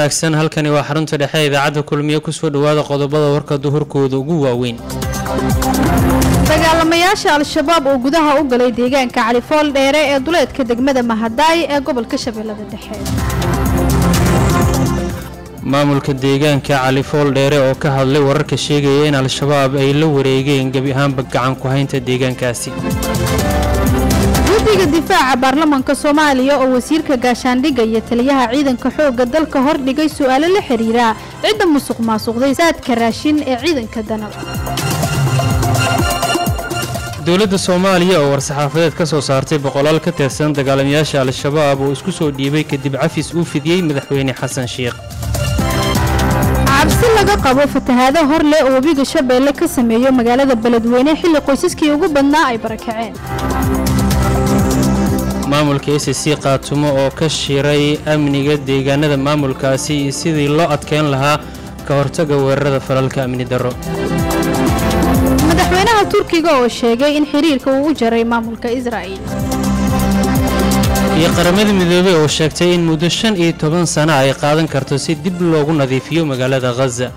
wanaagsan halkani waa xarunta dhexe ee idaacadda kulmiye kusoo dhowaada qodobada warka duhurkooda ugu waaweyn dagaalamayaasha al-shabaab oo gudaha u galay deegaanka califool dheere ee duleedka degmada mahadaay ee gobolka shabeellada dhexe maamulka deegaanka califool dheere oo ka hadlay wararka sheegaya in al-shabaab ay la wareegeen gebi ahaanba gacan ku haynta deegaankaasi guddiga difaaca baarlamaanka soomaaliya oo wasiirka gaashaandhigga iyo taliyaha ciidanka xoogga dalka hordhigay su-aalo la xiriira cidda musuq maasuqday saadka raashin ee ciidanka danab dowladda soomaaliya oo war-saxaafadeed ka soo saartay boqolaal ka tirsan dagaalamayaasha al-shabaab oo isku soo dhiibay kadib cafis uu fidiyey madaxweyne xasan sheikh cabsi laga qabo fatahaado hor leh oo webiga shabeelle ka sameeyo magaalada beledweyne xilli qoysaskii ugu badnaa ay barakaceen maamulka s c qaatumo oo ka shiray amniga deegaanada maamulkaasi iyo sidii loo adkeyn lahaa ka hortaga weerarada falalka amni darro madaxweynaha turkiga oo sheegay in xiriirka uu u jaray maamulka israa'il iyo qaramada midoobey oo sheegtay in muddo shan iyo toban sano ay qaadan karto si dib loogu nadiifiyo magaalada khaza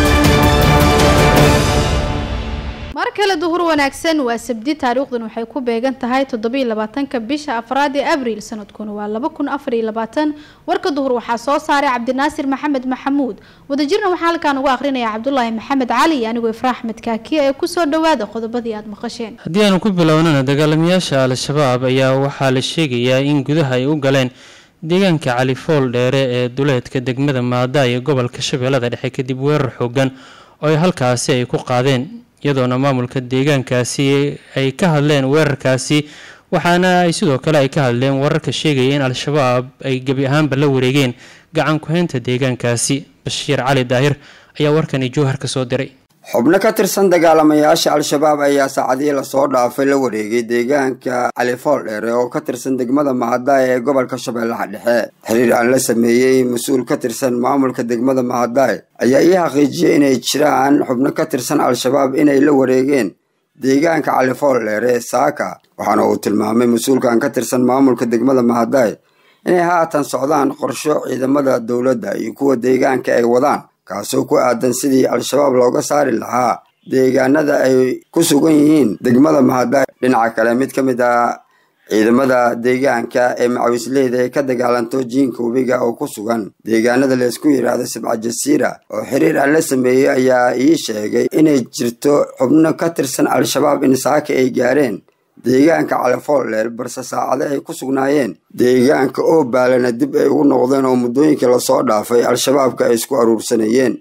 mar kale duhur wanaagsan waa sabdi taariikhdan waxay ku beegan tahay toddobiiy labaatanka bisha afraad ee abriil sanadkuna waa laba kun afar iyo labaatan warka duhur waxaa soo saaray cabdinaasir maxamed maxamuud wadajirna waxaa halkaan ugu akrinaya cabdulaahi maxamed cali iyo anigoo ifraa axmed kaakiya ee kusoo dhowaada qodobadii aada maqasheen haddii aanu ku bilownana dagaalamayaasha al-shabaab ayaa waxaa la sheegayaa in gudaha ay u galeen deegaanka califool dheere ee duleedka degmada maada iyo gobolka shabeellada dhexe kadib weerar xoogan oo ay halkaasi ay ku qaadeen iyadoona maamulka deegaankaasi ay ka hadleen weerarkaasi waxaana ay sidoo kale ay ka hadleen wararka sheegaya in al-shabaab ay gebi ahaanba la wareegeen gacan ku-haynta deegaankaasi bashiir cali daahir ayaa warkani jowhar ka soo diray xubno ka tirsan dagaalamayaasha al-shabaab ayaa saacadihii lasoo dhaafay la wareegay deegaanka califool dheere oo ka tirsan degmada mahadaay ee gobolka shabeellaha dhexe xiriir aan la sameeyey mas-uul ka tirsan maamulka degmada mahadaay ayaa ii xaqiijiyey inay jiraan xubno ka tirsan al-shabaab inay la wareegeen deegaanka califool dheere saaka waxaana uu tilmaamay mas-uulkan ka tirsan maamulka degmada mahadaay inay haatan socdaan qorsho ciidamada dowladda iyo kuwa deegaanka ay wadaan kaasoo ku aadan sidii al-shabaab looga saari lahaa deegaanada ay ku sugan yihiin degmada mahadaay dhinaca kale mid ka mid ah ciidamada deegaanka ee macawisleyda ee ka dagaalanto jiinka webiga oo ku sugan deegaanada laysku yidhaahdo sabca jasiira oo xiriir aan la sameeyey ayaa ii sheegay inay jirto xubno ka tirsan al-shabaab in saaka ay gaareen deegaanka califool dheer balse saacade ay ku sugnaayeen deegaanka oo baalana dib ay ugu noqdeen oo muddooyinkii lasoo dhaafay al-shabaabka ay isku aruursanayeen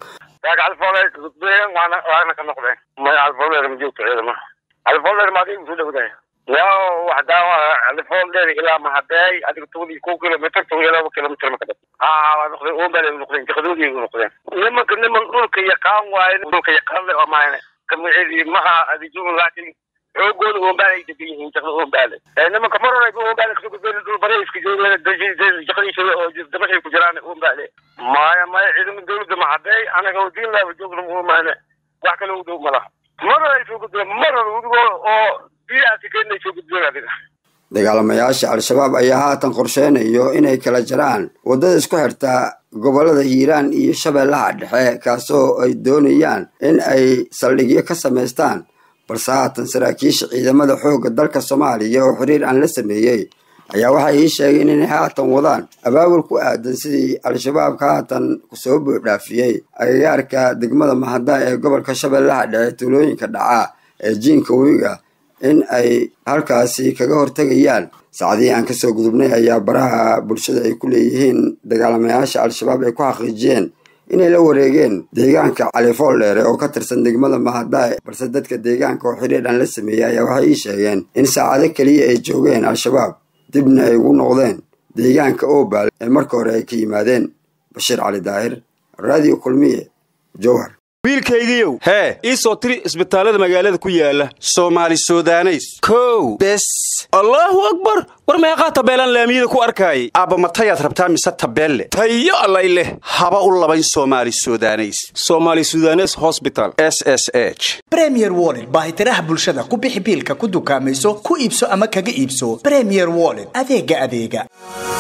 waana ka noqdeen maya califoldheer ma joogto ciidama califoldheer ma adiga kusoo dhowdahay yaa wax daawa califoldheer ilaa mahadeey adiga toban kow kilomitr toban iyo laba kilomitr ma ka dhab ha waa noqdeen oombaal ay noqdeen jaqadoodii ay noqdeen nimanka niman dhulka yaqaan waaye dhulka yaqaan le oo maahane kamicidi maha adijuun laakiin xoogooda oombaal ay degan yihiin jaqda oombaale nimanka mar hore oombaale kasoo gudbeen dhul bare iska joogeen jaqadiisa oo dabashay ku jiraan oombaale maya maya ciidama dowladda mahadeey anaga oo diin laaba joogna maane wax kale u dhow ma laha mar hore ay soo gudbeen mar hore wedigoo oo biyaasi keenay soo gudbeen adiga dagaalamayaasha al-shabaab ayaa haatan qorsheynayo inay kala jaraan waddada isku xirta gobollada hiiraan iyo shabeellaha dhexe kaasoo ay doonayaan in ay saldhigyo ka samaystaan balse haatan saraakiisha ciidamada xoogga dalka soomaaliya oo xiriir aan la sameeyey ayaa waxay ii sheegeen inay haatan wadaan abaabul ku aadan sidii al-shabaabka haatan soo buuxdhaafiyey agagaarka degmada mahadaa ee gobolka shabeellaha dhexe tuulooyinka dhaca ee jiinka webiga in ay halkaasi kaga hortegayaan saacdihii aan kasoo gudubnay ayaa baraha bulshada ay ku leeyihiin dagaalamayaasha al-shabaab ay ku xaqiijiyeen inay la wareegeen deegaanka califool dheere oo ka tirsan degmada mahadaay balse dadka deegaanka oo xiriir aan la sameeyey ayaa waxay ii sheegeen in saacado keliya ay joogeen al-shabaab dibna ay ugu noqdeen deegaanka oobaal ee marka hore ay ka yimaadeen bashiir cali daahir radio kulmiye jowhar wiilkaygiiow hee ii soo tiri isbitaallada magaalada ku yaala soomaali sudaneys kow bes allaahu akbar war meeqaa tabeelaan laamiyada ku arkaayay aabba matayaad rabtaa mise tabeelle tayo allay leh haba u labayn soomaali sudaneys soomaali sudanes hosbital s s h bremier wollet baahitiraha bulshada ku bixi biilka ku dukaamayso ku iibso ama kaga iibso bremier wollet adeega adeega